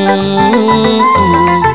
Mm-mm.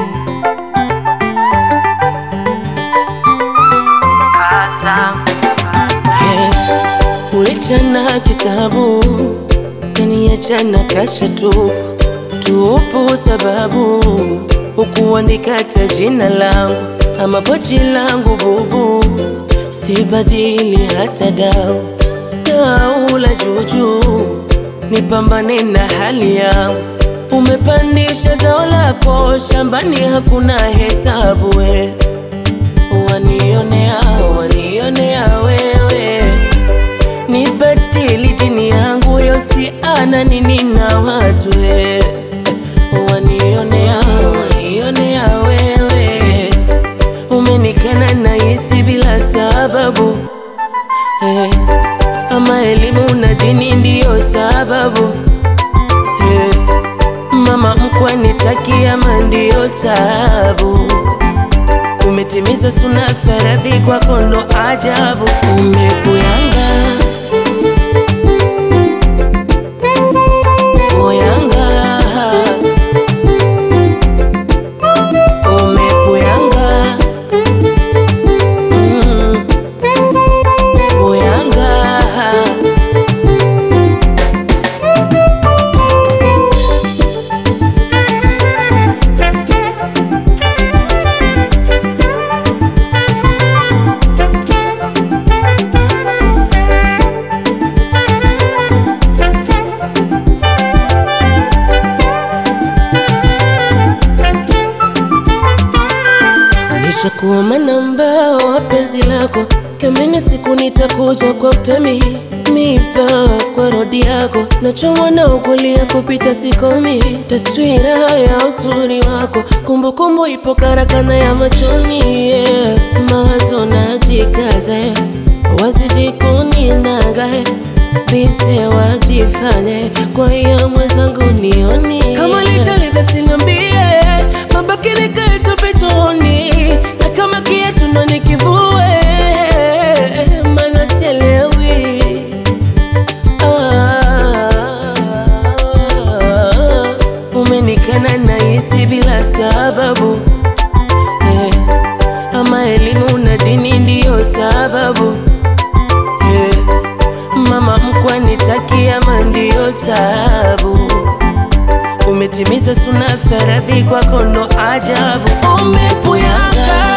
Hey, ulichana kitabu kaniachana kasha tu tupu, sababu hukuandika cha jina langu ama pochi langu bubu, sibadili hata dau dau la juju, nipambane na hali yangu. Umepandisha zao lako shambani, hakuna hesabu we wanionea wanionea wewe, nibadili dini yangu yosi ana nini na watu we wanionea wanionea wewe, umenikana na hisi bila sababu eh, ama elimu na dini ndiyo sababu eh, mama mkwe nitakia mandio tabu umetimiza suna faradhi kwa kondo ajabu umekuyanga oyanga umekuyanga mm. oyanga Nishakuwa manamba wa penzi lako, kamene siku nitakuja kwa utemi mipa kwa rodi yako, nachomwa na ukweli ya kupita sikomi, taswira ya uzuri wako, kumbukumbu ipo karakana ya machoni yeah. Mawazo najikaza wazidi kuninaga bise wajifanye, kwa hiyo mwenzangu nioni kama lijali basi niambie, mabaki nikae tupe chooni, na kama kiatu ndo nikivue, maana sielewi Ah, umenikana na hisi bila sababu eh, ama elimu na dini ndiyo sababu eh, mama mkwe nitakia mandio tabu umetimiza suna faradhi kwa kondo ajabu umepuyanga